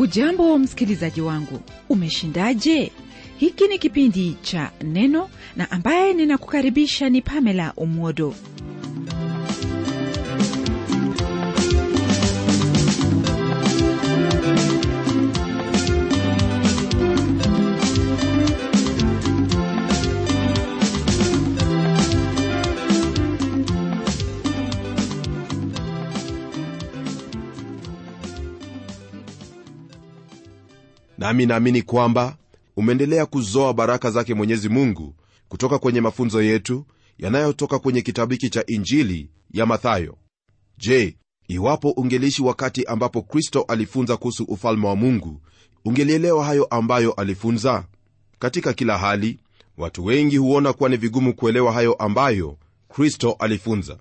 hujambo msikilizaji wangu umeshindaje hiki ni kipindi cha neno na ambaye ninakukaribisha ni pamela umwodo nami naamini kwamba umeendelea kuzoa baraka zake mwenyezi mungu kutoka kwenye mafunzo yetu yanayotoka kwenye kitabu hiki cha injili ya mathayo je iwapo ungeliishi wakati ambapo kristo alifunza kuhusu ufalme wa mungu ungelielewa hayo ambayo alifunza katika kila hali watu wengi huona kuwa ni vigumu kuelewa hayo ambayo kristo alifunza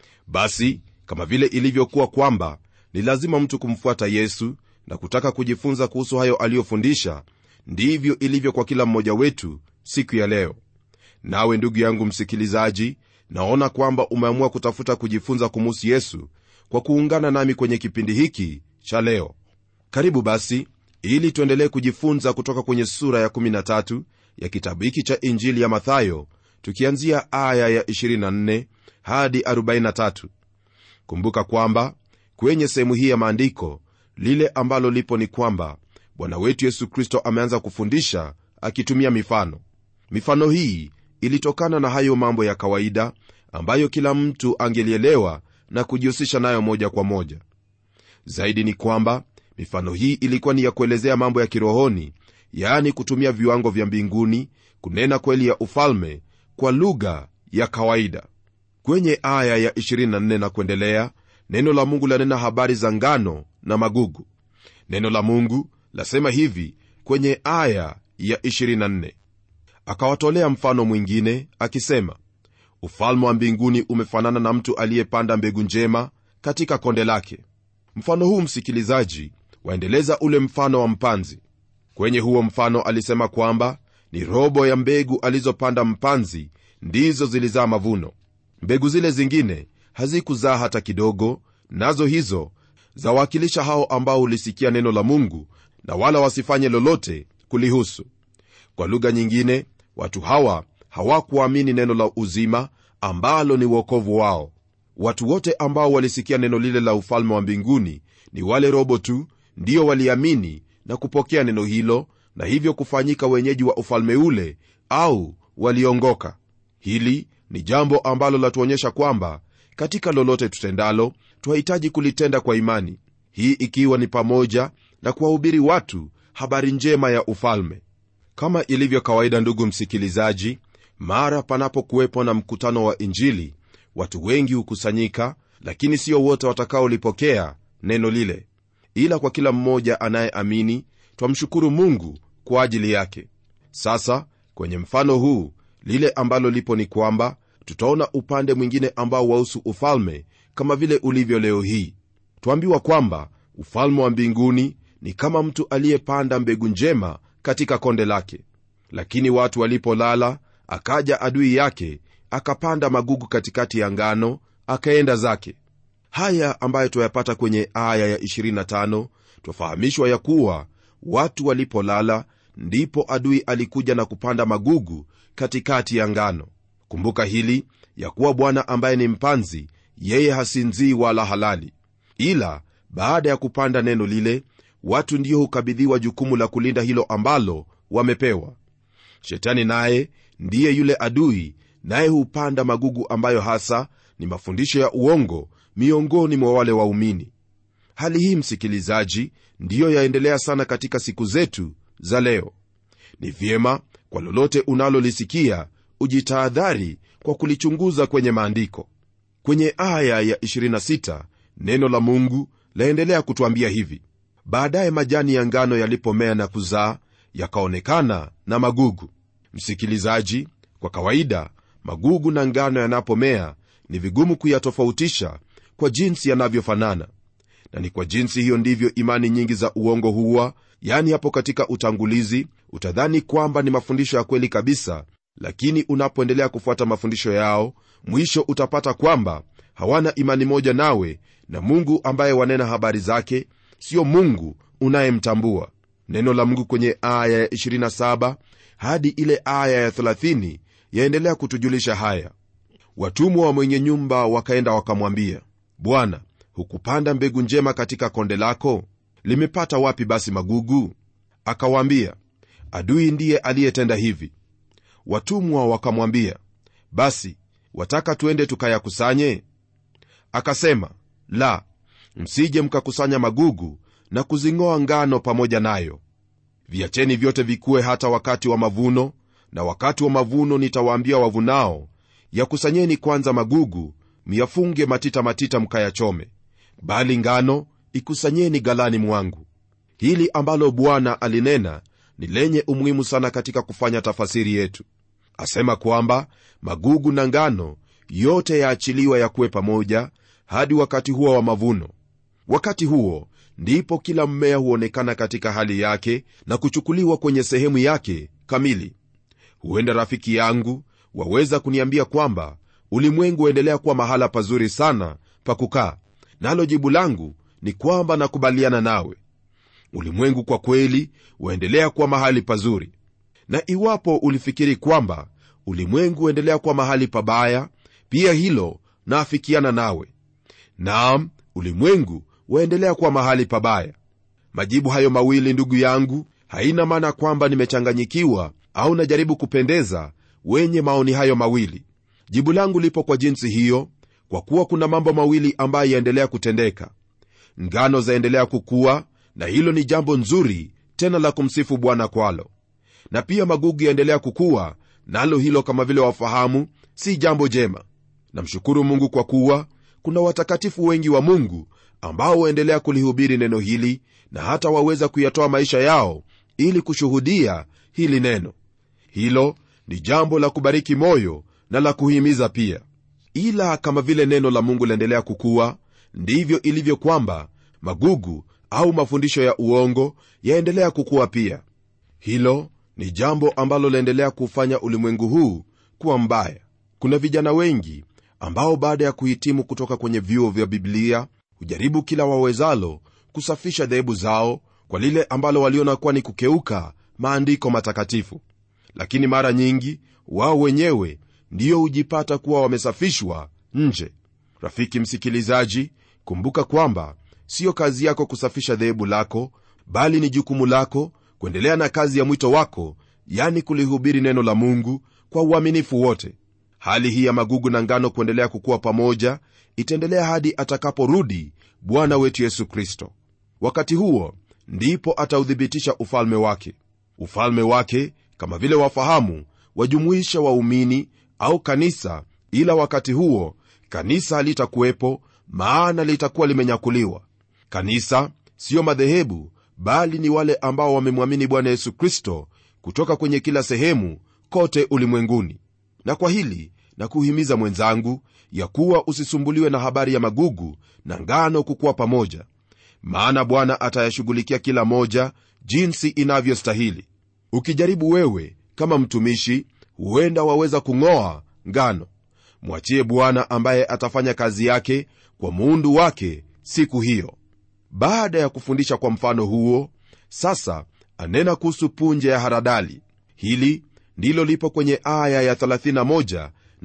basi kama vile ilivyokuwa kwamba ni lazima mtu kumfuata yesu na kutaka kujifunza kuhusu hayo aliyofundisha ndivyo ilivyo kwa kila mmoja wetu siku ya leo nawe ndugu yangu msikilizaji naona kwamba umeamua kutafuta kujifunza kumuhusu yesu kwa kuungana nami kwenye kipindi hiki cha leo karibu basi ili tuendelee kujifunza kutoka kwenye sura ya 13 ya kitabu hiki cha injili ya mathayo tukianzia aya ya 24 hadi 43 kumbuka kwamba kwenye sehemu hii ya maandiko lile ambalo lipo ni kwamba bwana wetu yesu kristo ameanza kufundisha akitumia mifano mifano hii ilitokana na hayo mambo ya kawaida ambayo kila mtu angelielewa na kujihusisha nayo moja kwa moja zaidi ni kwamba mifano hii ilikuwa ni ya kuelezea mambo ya kirohoni yaani kutumia viwango vya mbinguni kunena kweli ya ufalme kwa lugha ya kawaida kwenye aya ya 24 na kuendelea neno la mungu lanena habari za ngano na magugu neno la mungu lasema hivi kwenye aya ya 24 akawatolea mfano mwingine akisema ufalme wa mbinguni umefanana na mtu aliyepanda mbegu njema katika konde lake mfano huu msikilizaji waendeleza ule mfano wa mpanzi kwenye huo mfano alisema kwamba ni robo ya mbegu alizopanda mpanzi ndizo zilizaa mavuno mbegu zile zingine hazikuzaa hata kidogo nazo hizo zawakilisha hao ambao hulisikia neno la mungu na wala wasifanye lolote kulihusu kwa lugha nyingine watu hawa hawakuamini neno la uzima ambalo ni uokovu wao watu wote ambao walisikia neno lile la ufalme wa mbinguni ni wale robo tu ndio waliamini na kupokea neno hilo na hivyo kufanyika wenyeji wa ufalme ule au waliongoka hili ni jambo ambalo latuonyesha kwamba katika lolote tutendalo twahitaji kulitenda kwa imani hii ikiwa ni pamoja na kuwahubiri watu habari njema ya ufalme kama ilivyo kawaida ndugu msikilizaji mara panapokuwepo na mkutano wa injili watu wengi hukusanyika lakini sio wote watakaolipokea neno lile ila kwa kila mmoja anayeamini twamshukuru mungu kwa ajili yake sasa kwenye mfano huu lile ambalo lipo ni kwamba tutaona upande mwingine ambao wahusu ufalme kama vile ulivyo leo hii twambiwa kwamba ufalme wa mbinguni ni kama mtu aliyepanda mbegu njema katika konde lake lakini watu walipolala akaja adui yake akapanda magugu katikati ya ngano akaenda zake haya ambayo twayapata kwenye aya ya 25 twafahamishwa ya kuwa watu walipolala ndipo adui alikuja na kupanda magugu katikati ya ngano kumbuka hili ya kuwa bwana ambaye ni mpanzi yeye hasinzii wala halali ila baada ya kupanda neno lile watu ndio hukabidhiwa jukumu la kulinda hilo ambalo wamepewa shetani naye ndiye yule adui naye hupanda magugu ambayo hasa ni mafundisho ya uongo miongoni mwa wale waumini hali hii msikilizaji ndiyo yaendelea sana katika siku zetu za leo ni vyema kwa lolote unalolisikia ujitahadhari kwa kulichunguza kwenye maandiko kwenye aya ya 26 neno la mungu laendelea kutwambia hivi baadaye majani ya ngano yalipomea na kuzaa yakaonekana na magugu msikilizaji kwa kawaida magugu na ngano yanapomea ni vigumu kuyatofautisha kwa jinsi yanavyofanana na ni kwa jinsi hiyo ndivyo imani nyingi za uongo huwa yani hapo katika utangulizi utadhani kwamba ni mafundisho ya kweli kabisa lakini unapoendelea kufuata mafundisho yao mwisho utapata kwamba hawana imani moja nawe na mungu ambaye wanena habari zake sio mungu unayemtambua neno la mungu kwenye aya ya 27 hadi ile aya ya 30 yaendelea kutujulisha haya watumwa wa mwenye nyumba wakaenda wakamwambia bwana hukupanda mbegu njema katika konde lako limepata wapi basi magugu akawaambia adui ndiye aliyetenda hivi watumwa wakamwambia basi wataka tuende tukayakusanye akasema la msije mkakusanya magugu na kuzing'oa ngano pamoja nayo viacheni vyote vikuwe hata wakati wa mavuno na wakati wa mavuno nitawaambia wavunao yakusanyeni kwanza magugu myafunge matita matita mkayachome bali ngano ikusanyeni galani mwangu hili ambalo bwana alinena ni lenye umuhimu sana katika kufanya tafasiri yetu asema kwamba magugu na ngano yote yaachiliwa yakuwe pamoja hadi wakati huo wa mavuno wakati huo ndipo kila mmea huonekana katika hali yake na kuchukuliwa kwenye sehemu yake kamili huenda rafiki yangu waweza kuniambia kwamba ulimwengu huendelea kuwa mahala pazuri sana pa kukaa nalo jibu langu ni kwamba nakubaliana nawe ulimwengu kwa kweli huendelea kuwa mahali pazuri na iwapo ulifikiri kwamba ulimwengu huendelea kuwa mahali pabaya pia hilo naafikiana nawe naam ulimwengu waendelea kuwa mahali pabaya majibu hayo mawili ndugu yangu haina maana kwamba nimechanganyikiwa au najaribu kupendeza wenye maoni hayo mawili jibu langu lipo kwa jinsi hiyo kwa kuwa kuna mambo mawili ambayo yaendelea kutendeka ngano zaendelea kukua na hilo ni jambo nzuri tena la kumsifu bwana kwalo na pia magugu yaendelea kukua nalo na hilo kama vile wafahamu si jambo jema namshukuru mungu kwa kuwa kuna watakatifu wengi wa mungu ambao waendelea kulihubiri neno hili na hata waweza kuyatoa maisha yao ili kushuhudia hili neno hilo ni jambo la kubariki moyo na la kuhimiza pia ila kama vile neno la mungu laendelea kukua ndivyo ilivyo kwamba magugu au mafundisho ya uongo yaendelea kukua pia hilo ni jambo ambalo laendelea kufanya ulimwengu huu kuwa mbaya kuna vijana wengi ambao baada ya kuhitimu kutoka kwenye vyuo vya biblia hujaribu kila wawezalo kusafisha dhehebu zao kwa lile ambalo waliona kuwa ni kukeuka maandiko matakatifu lakini mara nyingi wao wenyewe ndiyo hujipata kuwa wamesafishwa nje rafiki msikilizaji kumbuka kwamba siyo kazi yako kusafisha dhehebu lako bali ni jukumu lako kuendelea na kazi ya mwito wako yani kulihubiri neno la mungu kwa uaminifu wote hali hii ya magugu na ngano kuendelea kukuwa pamoja itaendelea hadi atakaporudi bwana wetu yesu kristo wakati huo ndipo atauthibitisha ufalme wake ufalme wake kama vile wafahamu wajumuisha waumini au kanisa ila wakati huo kanisa halitakuwepo maana litakuwa limenyakuliwa kanisa siyo madhehebu bali ni wale ambao wamemwamini bwana yesu kristo kutoka kwenye kila sehemu kote ulimwenguni na kwa hili na kuhimiza mwenzangu ya kuwa usisumbuliwe na habari ya magugu na ngano kukuwa pamoja maana bwana atayashughulikia kila moja jinsi inavyostahili ukijaribu wewe kama mtumishi huenda waweza kung'oa ngano mwachie bwana ambaye atafanya kazi yake kwa muundu wake siku hiyo baada ya kufundisha kwa mfano huo sasa anena kuhusu punje ya haradali hili ndilo lipo kwenye aya ya 31 na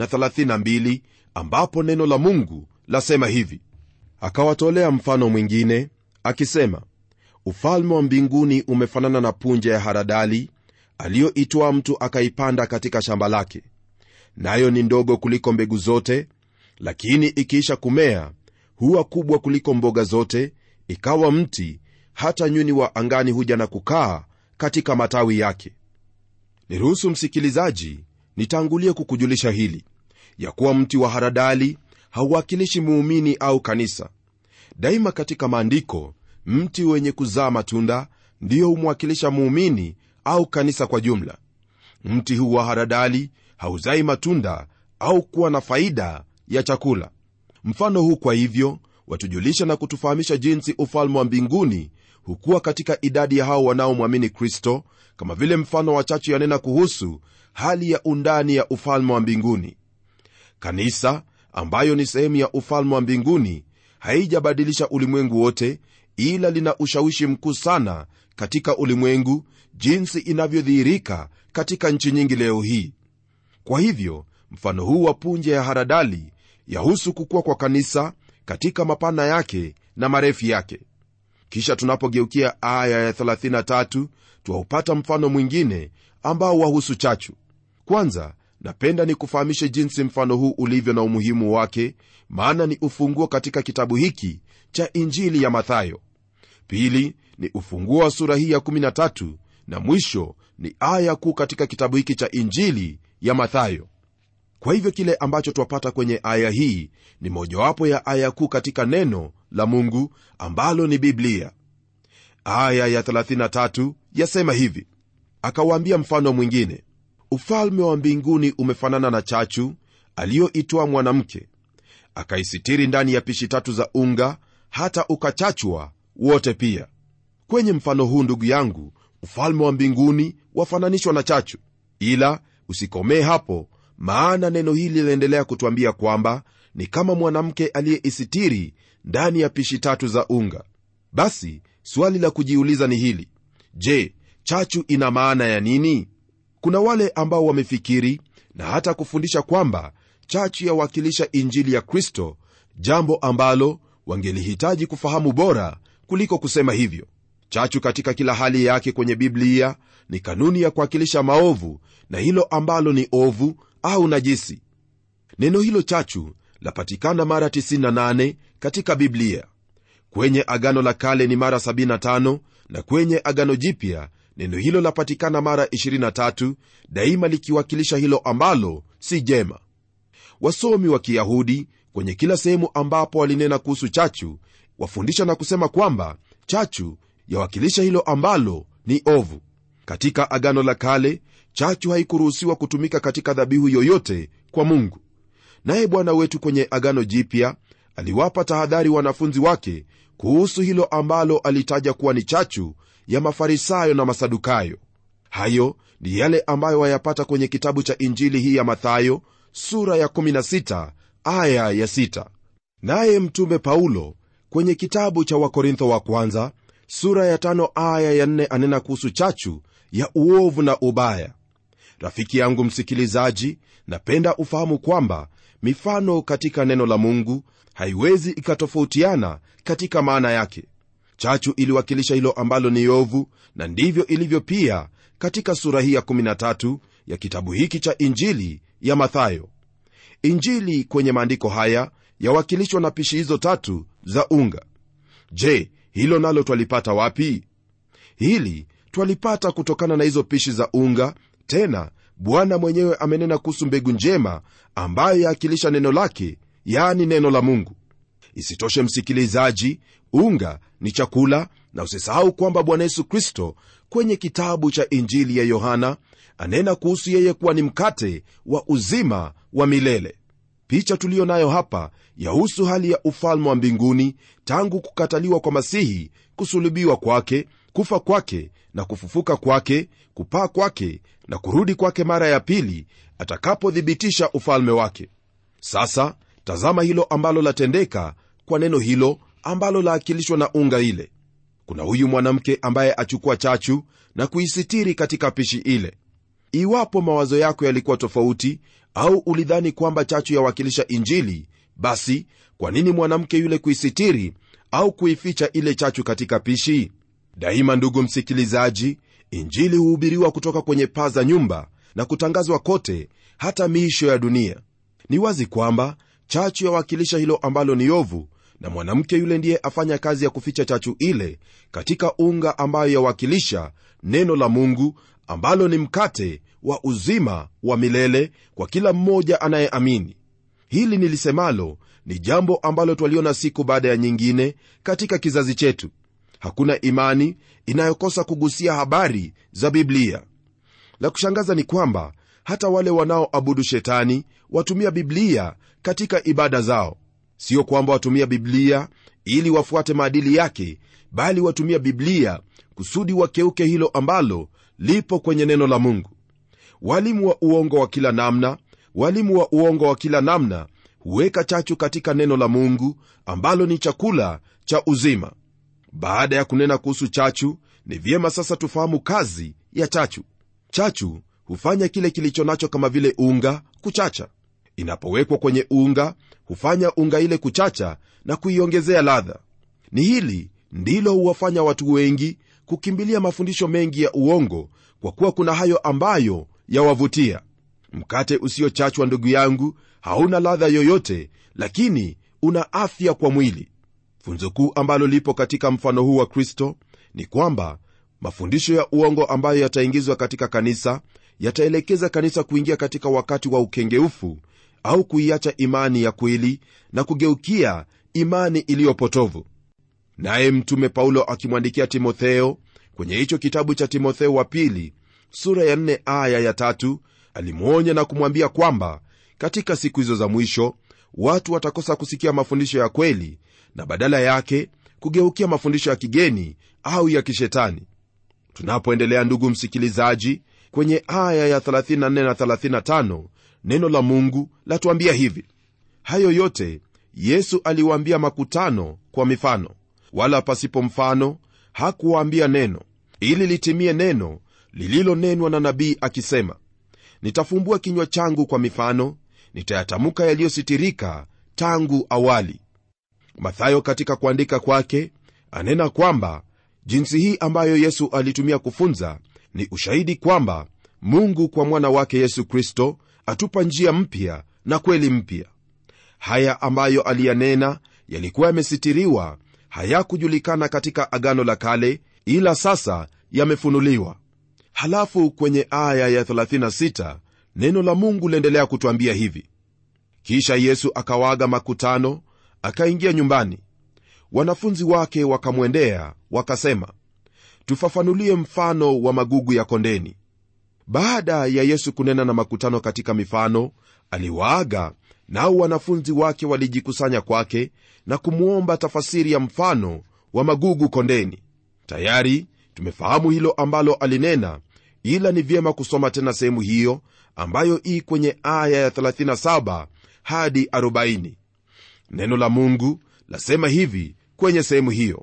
32 ambapo neno la mungu lasema hivi akawatolea mfano mwingine akisema ufalme wa mbinguni umefanana na punje ya haradali aliyoitwaa mtu akaipanda katika shamba lake nayo ni ndogo kuliko mbegu zote lakini ikiisha kumea huwa kubwa kuliko mboga zote ikawa mti hata nyuni wa angani huja na kukaa katika matawi yake niruhusu msikilizaji nitangulie kukujulisha hili ya kuwa mti wa haradali hauwakilishi muumini au kanisa daima katika maandiko mti wenye kuzaa matunda ndiyo humwakilisha muumini au kanisa kwa jumla mti huu wa haradali hauzai matunda au kuwa na faida ya chakula mfano huu kwa hivyo watujulisha na kutufahamisha jinsi ufalme wa mbinguni hukuwa katika idadi ya hao wanaomwamini kristo kama vile mfano wachache yanena kuhusu hali ya undani ya ufalme wa mbinguni kanisa ambayo ni sehemu ya ufalme wa mbinguni haijabadilisha ulimwengu wote ila lina ushawishi mkuu sana katika ulimwengu jinsi inavyodhihirika katika nchi nyingi leo hii kwa hivyo mfano huu wa punje ya haradali yahusu kukua kwa kanisa katika mapana yake na marefu yake kisha tunapogeukia aya ya 33 twaupata mfano mwingine ambao wahusu chachu kwanza napenda nikufahamishe jinsi mfano huu ulivyo na umuhimu wake maana ni ufunguo katika kitabu hiki cha injili ya mathayo pili ni ufunguo wa sura hii ya 13 na mwisho ni aya kuu katika kitabu hiki cha injili ya mathayo kwa hivyo kile ambacho twapata kwenye aya hii ni mojawapo ya aya kuu katika neno la mungu ambalo ni biblia aya ya 33 yasema hivi akawaambia mfano mwingine ufalme wa mbinguni umefanana na chachu aliyoitwa mwanamke akaisitiri ndani ya pishi tatu za unga hata ukachachwa wote pia kwenye mfano huu ndugu yangu ufalme wa mbinguni wafananishwa na chachu ila usikomee hapo maana neno hili linaendelea kutwambia kwamba ni kama mwanamke aliyeisitiri ndani ya pishi tatu za unga basi swali la kujiuliza ni hili je chachu ina maana ya nini kuna wale ambao wamefikiri na hata kufundisha kwamba chachu yawakilisha injili ya kristo jambo ambalo wangelihitaji kufahamu bora kuliko kusema hivyo chachu katika kila hali yake kwenye biblia ni kanuni ya kuwakilisha maovu na hilo ambalo ni ovu au najisi neno hilo chachu lapatikana mara 98 katika biblia kwenye agano la kale ni mara 75 na kwenye agano jipya neno hilo lapatikana mara 23 daima likiwakilisha hilo ambalo si jema wasomi wa kiyahudi kwenye kila sehemu ambapo walinena kuhusu chachu wafundisha na kusema kwamba chachu yawakilisha hilo ambalo ni ovu katika agano la kale chachu haikuruhusiwa kutumika katika dhabihu yoyote kwa mungu naye bwana wetu kwenye agano jipya aliwapa tahadhari wanafunzi wake kuhusu hilo ambalo alitaja kuwa ni chachu ya mafarisayo na masadukayo hayo ni yale ambayo wayapata kwenye kitabu cha injili hii ya mathayo sura ya 16 aya ya 6 naye mtume paulo kwenye kitabu cha wakorintho wa kwanza sura ya 5 aya ya 4 anena kuhusu chachu ya uovu na ubaya rafiki yangu msikilizaji napenda ufahamu kwamba mifano katika neno la mungu haiwezi ikatofautiana katika maana yake chachu iliwakilisha hilo ambalo ni ovu na ndivyo ilivyo pia katika sura hii ya 13 ya kitabu hiki cha injili ya mathayo injili kwenye maandiko haya yawakilishwa na pishi hizo tatu za unga je hilo nalo twalipata wapi hili twalipata kutokana na hizo pishi za unga tena bwana mwenyewe amenena kuhusu mbegu njema ambayo yaakilisha neno lake yani neno la mungu isitoshe msikilizaji unga ni chakula na usisahau kwamba bwana yesu kristo kwenye kitabu cha injili ya yohana anena kuhusu yeye kuwa ni mkate wa uzima wa milele picha tuliyo nayo hapa yahusu hali ya ufalme wa mbinguni tangu kukataliwa kwa masihi kusulubiwa kwake kufa kwake na kufufuka kwake kupaa kwake na kurudi kwake mara ya pili atakapothibitisha ufalme wake sasa tazama hilo ambalo latendeka kwa neno hilo ambalo laakilishwa na unga ile kuna huyu mwanamke ambaye achukua chachu na kuisitiri katika pishi ile iwapo mawazo yako yalikuwa tofauti au ulidhani kwamba chachu yawakilisha injili basi kwa nini mwanamke yule kuisitiri au kuificha ile chachu katika pishi daima ndugu msikilizaji injili huhubiriwa kutoka kwenye paa za nyumba na kutangazwa kote hata miisho ya dunia ni wazi kwamba chachu yawakilisha hilo ambalo ni ovu na mwanamke yule ndiye afanya kazi ya kuficha chachu ile katika unga ambayo yawakilisha neno la mungu ambalo ni mkate wa uzima wa milele kwa kila mmoja anayeamini hili nilisemalo ni jambo ambalo twaliona siku baada ya nyingine katika kizazi chetu hakuna imani inayokosa kugusia habari za biblia la kushangaza ni kwamba hata wale wanaoabudu shetani watumia biblia katika ibada zao sio kwamba watumia biblia ili wafuate maadili yake bali watumia biblia kusudi wakeuke hilo ambalo lipo kwenye neno la mungu walimu wa uongo wa kila namna walimu wa uongo wa kila namna huweka chachu katika neno la mungu ambalo ni chakula cha uzima baada ya kunena kuhusu chachu ni vyema sasa tufahamu kazi ya chachu chachu hufanya kile kilicho nacho kama vile unga kuchacha inapowekwa kwenye unga hufanya unga ile kuchacha na kuiongezea ladha ni hili ndilo huwafanya watu wengi kukimbilia mafundisho mengi ya uongo kwa kuwa kuna hayo ambayo yawavutia mkate usiochachwa ndugu yangu hauna ladha yoyote lakini una afya kwa mwili funzo kuu ambalo lipo katika mfano huu wa kristo ni kwamba mafundisho ya uongo ambayo yataingizwa katika kanisa yataelekeza kanisa kuingia katika wakati wa ukengeufu au kuiacha imani ya kweli na kugeukia imani iliyopotovu naye mtume paulo akimwandikia timotheo kwenye hicho kitabu cha timotheo wa pili sura ya 4 aya ya tatu alimwonya na kumwambia kwamba katika siku hizo za mwisho watu watakosa kusikia mafundisho ya kweli na badala yake kugeukia mafundisho ya kigeni au ya kishetani tunapoendelea ndugu msikilizaji kwenye aya ya 34 na 35 neno la mungu latuambia hivi hayo yote yesu aliwaambia makutano kwa mifano wala pasipo mfano hakuwaambia neno ili litimie neno lililonenwa na nabii akisema nitafumbua kinywa changu kwa mifano nitayatamka yaliyositirika tangu awali mathayo katika kuandika kwake anena kwamba jinsi hii ambayo yesu alitumia kufunza ni ushahidi kwamba mungu kwa mwana wake yesu kristo atupa njia mpya na kweli mpya haya ambayo aliyanena yalikuwa yamesitiriwa hayakujulikana katika agano la kale ila sasa yamefunuliwa halafu kwenye aya ya 36 neno la mungu liendelea kutwambia hivi kisha yesu akawaaga makutano akaingia nyumbani wanafunzi wake wakamwendea wakasema tufafanulie mfano wa magugu ya kondeni baada ya yesu kunena na makutano katika mifano aliwaaga nao wanafunzi wake walijikusanya kwake na kumwomba tafasiri ya mfano wa magugu kondeni tayari tumefahamu hilo ambalo alinena ila ni vyema kusoma tena sehemu hiyo ambayo ii kwenye aya ya 37 hadi 40 neno la mungu lasema hivi kwenye sehemu hiyo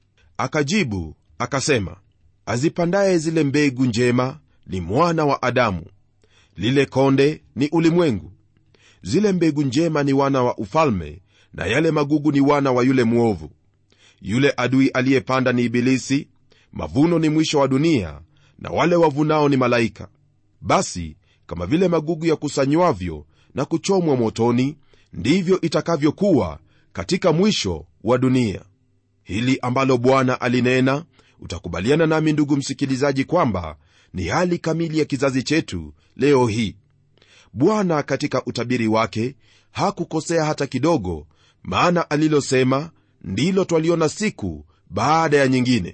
akajibu akasema azipandaye zile mbegu njema ni mwana wa adamu lile konde ni ulimwengu zile mbegu njema ni wana wa ufalme na yale magugu ni wana wa yule mwovu yule adui aliyepanda ni ibilisi mavuno ni mwisho wa dunia na wale wavunao ni malaika basi kama vile magugu yakusanywavyo na kuchomwa motoni ndivyo itakavyokuwa katika mwisho wa dunia hili ambalo bwana alinena utakubaliana nami ndugu msikilizaji kwamba ni hali kamili ya kizazi chetu leo hii bwana katika utabiri wake hakukosea hata kidogo maana alilosema ndilo twaliona siku baada ya nyingine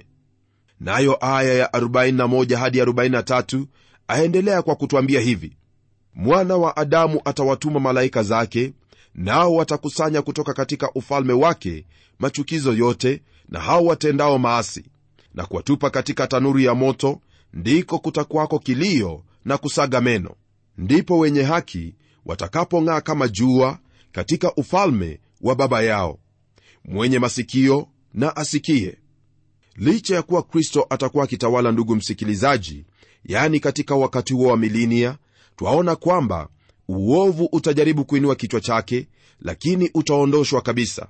nayo aya ya 41 hadi 43 aendelea kwa kutwambia hivi mwana wa adamu atawatuma malaika zake nao watakusanya kutoka katika ufalme wake machukizo yote na hao watendao maasi na kuwatupa katika tanuru ya moto ndiko kutakwako kilio na kusaga meno ndipo wenye haki watakapong'aa kama jua katika ufalme wa baba yao mwenye masikio na asikie licha ya kuwa kristo atakuwa akitawala ndugu msikilizaji yani katika wakati huo wa milinia twaona kwamba uovu utajaribu kuinua kichwa chake lakini utaondoshwa kabisa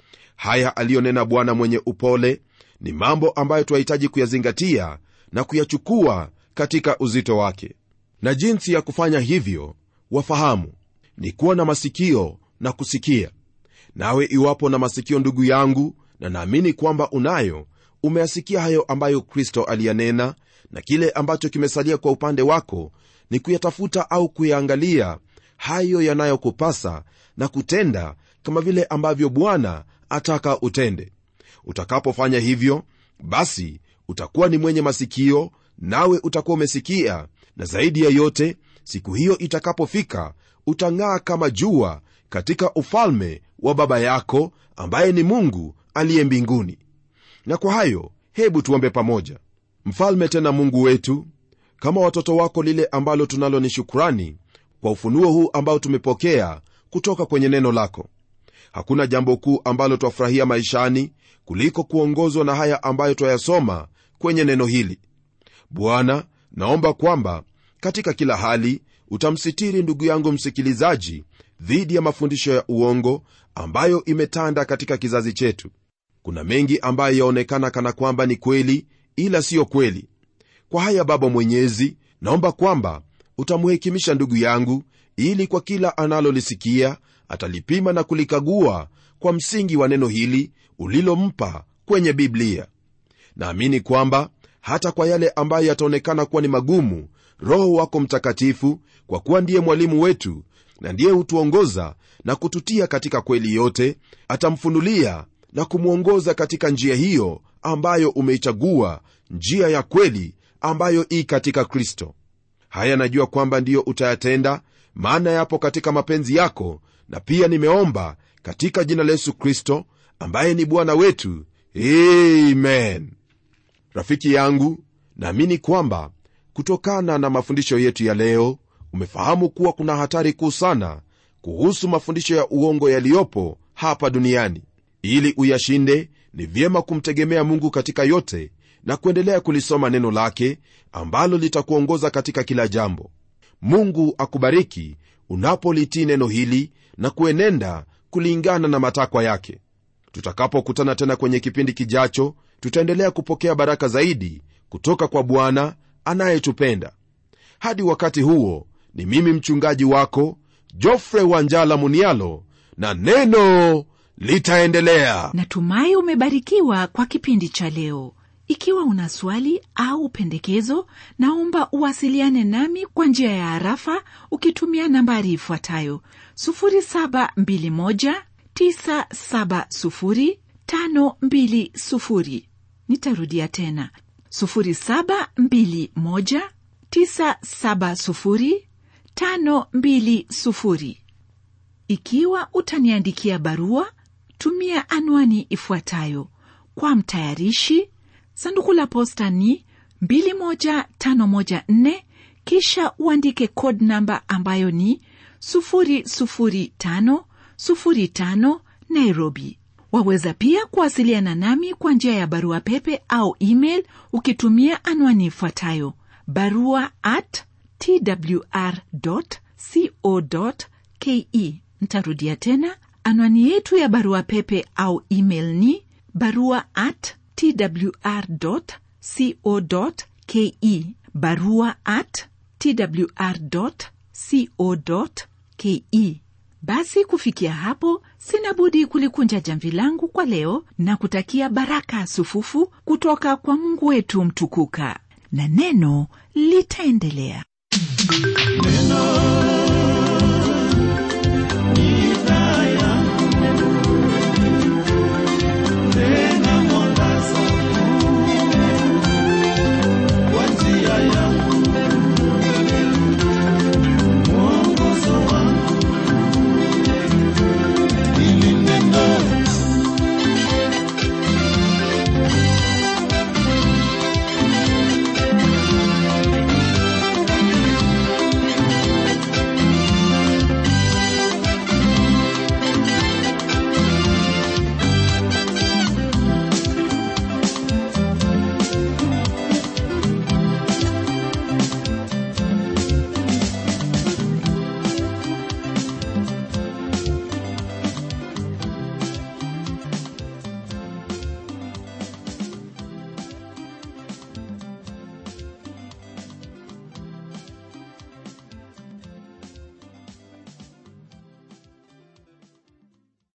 haya aliyonena bwana mwenye upole ni mambo ambayo twahitaji kuyazingatia na kuyachukua katika uzito wake na jinsi ya kufanya hivyo wafahamu ni kuwa na masikio na kusikia nawe iwapo na masikio ndugu yangu na naamini kwamba unayo umeyasikia hayo ambayo kristo aliyanena na kile ambacho kimesalia kwa upande wako ni kuyatafuta au kuyaangalia hayo yanayokupasa na kutenda kama vile ambavyo bwana ataka utende utakapofanya hivyo basi utakuwa ni mwenye masikio nawe utakuwa umesikia na zaidi ya yote siku hiyo itakapofika utang'aa kama jua katika ufalme wa baba yako ambaye ni mungu aliye mbinguni na kwa hayo hebu tuombe pamoja mfalme tena mungu wetu kama watoto wako lile ambalo tunalo ni shukrani kwa ufunuo huu ambao tumepokea kutoka kwenye neno lako hakuna jambo kuu ambalo twafurahia maishani kuliko kuongozwa na haya ambayo twayasoma kwenye neno hili bwana naomba kwamba katika kila hali utamsitiri ndugu yangu msikilizaji dhidi ya mafundisho ya uongo ambayo imetanda katika kizazi chetu kuna mengi ambayo yaonekana kana kwamba ni kweli ila siyo kweli kwa haya baba mwenyezi naomba kwamba utamhekimisha ndugu yangu ili kwa kila analolisikia atalipima na kulikagua kwa msingi wa neno hili ulilompa kwenye biblia naamini kwamba hata kwa yale ambayo yataonekana kuwa ni magumu roho wako mtakatifu kwa kuwa ndiye mwalimu wetu na ndiye hutuongoza na kututia katika kweli yote atamfunulia na kumwongoza katika njia hiyo ambayo umeichagua njia ya kweli ambayo ii katika kristo haya najua kwamba ndiyo utayatenda maana yapo katika mapenzi yako na pia nimeomba katika jina la yesu kristo ambaye ni bwana wetu amen rafiki yangu naamini kwamba kutokana na mafundisho yetu ya leo umefahamu kuwa kuna hatari kuu sana kuhusu mafundisho ya uongo yaliyopo hapa duniani ili uyashinde ni vyema kumtegemea mungu katika yote na kuendelea kulisoma neno lake ambalo litakuongoza katika kila jambo mungu akubariki unapolitii neno hili na kuenenda kulingana na matakwa yake tutakapokutana tena kwenye kipindi kijacho tutaendelea kupokea baraka zaidi kutoka kwa bwana anayetupenda hadi wakati huo ni mimi mchungaji wako jofre wanjala munialo na neno litaendelea natumai umebarikiwa kwa kipindi cha leo ikiwa una swali au pendekezo naomba uwasiliane nami kwa njia ya harafa ukitumia nambari ifuatayo 721970520 nitarudia tena 721970520 ikiwa utaniandikia barua tumia anwani ifuatayo kwa mtayarishi sanduku la posta ni 21514 kisha uandike code namba ambayo ni 00505 nairobi waweza pia kuwasiliana nami kwa njia ya barua pepe au email ukitumia anwani ifuatayo barua at twr co ke ntarudia tena anwani yetu ya barua pepe au email ni barua at twr co ke barua at twr co ke basi kufikia hapo sina budi kulikunja jamvi langu kwa leo na kutakia baraka sufufu kutoka kwa mungu wetu mtukuka na neno litaendelea neno